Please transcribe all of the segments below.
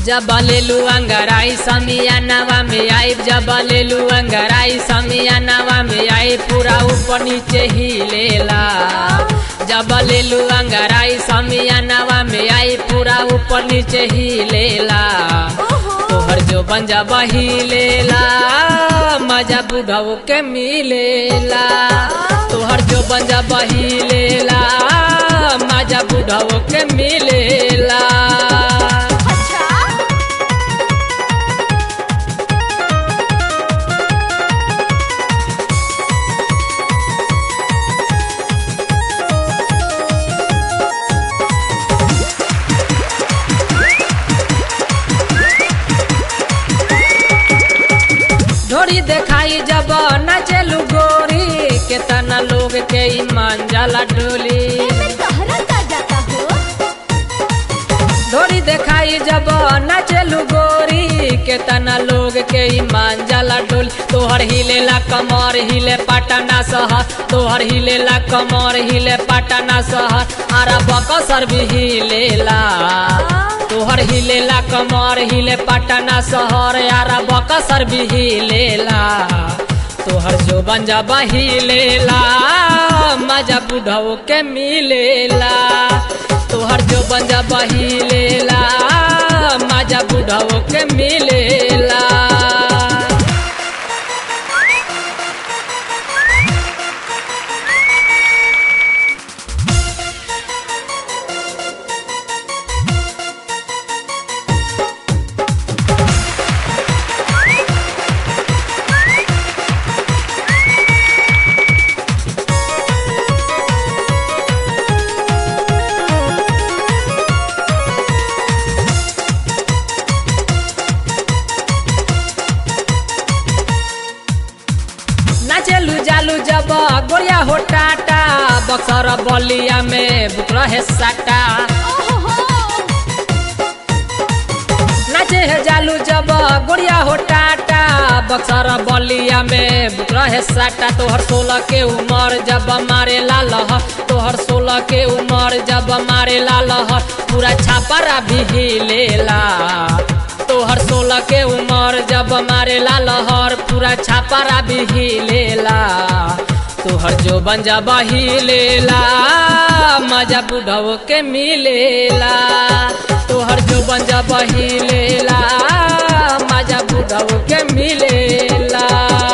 जब लेलू अंगराई समियानवा में आई जब लेलू अंगराई समियानवा में आई पूरा ऊपर नीचे ही लेला जब लेलू अंगराई समियानवा में आई पूरा ऊपर नीचे ही लेला तोहर जो बंजा बही लेला मजा बुढ़ाओ के मिलेला तोहर जो बंजा बही लेला मजा बुढ़ाओ के मिलेला अच्छा ढोरी देखाई जब नाचेलू गोरी केतना लोग के ईमान जाला डोली एमे तहरा का जाता हो ढोरी देखाई जब नाचेलू गोरी केतना लोग के ईमान जाला डोली तोहर हिलेला कमर हिले पटना शहर तोहर हिलेला कमर हिले पटना शहर आरा बकसर भी हिलेला तोहर हिलेला कमर हिले पटना शहर यारा बकसर भी हिलेला तोहर जो बंजा बहिलेला मजा बुढ़ाओ के मिलेला तोहर जो बंजा बहिलेला मजा बुढ़ाओ के मिलेला नाचेलू जालू जब गोरिया हो टाटा बक्सर बलिया में बुक रहे साटा ओहो नाचे है जालू जब गोरिया हो टाटा बक्सर बलिया में बुक रहे साटा तोहर सोलह के उमर जब मारे ला लहर तोहर सोलह के उमर जब मारे ला लहर पूरा छापरा भी हिलेला तोहर सोलह के उमर जब मारे ला लहर पूरा छापरा भी हिलेला तोहर जो बंजा बहिलेला मजा बुढ़ाओ के मिलेला तोहर जो बंजा बहिलेला मजा बुढ़ाओ के मिलेला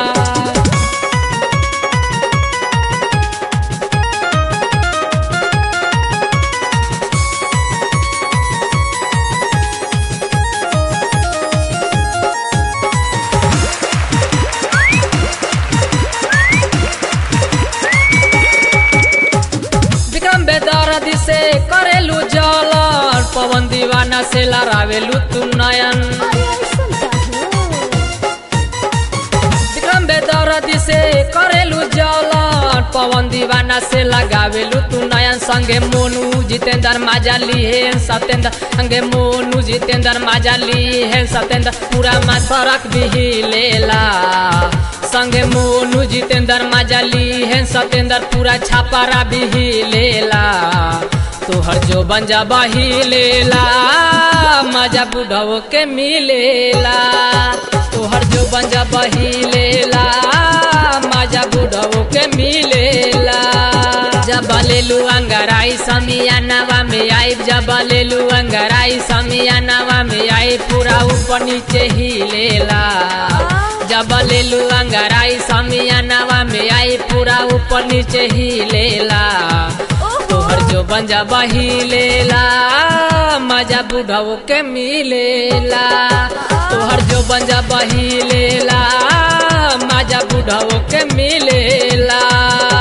विक्रम बेदरदी से करेलू जलन पवन दीवाना से लड़ावेलू तू नयन अरे ऐसन का हो विक्रम बेदरदी से करेलू जलन पवन दीवाना से लगावेलू तू नयन संगे मोनू जितेंद्र माजाली है सत्येंद्र संगे मोनू जितेंद्र माजाली है सत्येंद्र पूरा मा सड़क भी हिलेला संगे मोनू जितेंद्र माजाली है सत्येंद्र पूरा छापारा भी हिलेला तोहर जो बंजा बहिलेला मजा बुढ़ाओ के मिलेला तोहर जो बंजा बहिलेला मजा बुढ़ाओ के मिलेला जब लेलू अंगराई समियानवा में आई जब लेलू अंगराई समियानवा में आई पूरा ऊपर नीचे ही लेला जब लेलू अंगराई समियानवा में आई पूरा ऊपर नीचे ही लेला तोहर जो बंजा बही लेला मजा बुढ़ाओ के मिलेला तोहर जो बंजा बही लेला मजा बुढ़ाओ के मिलेला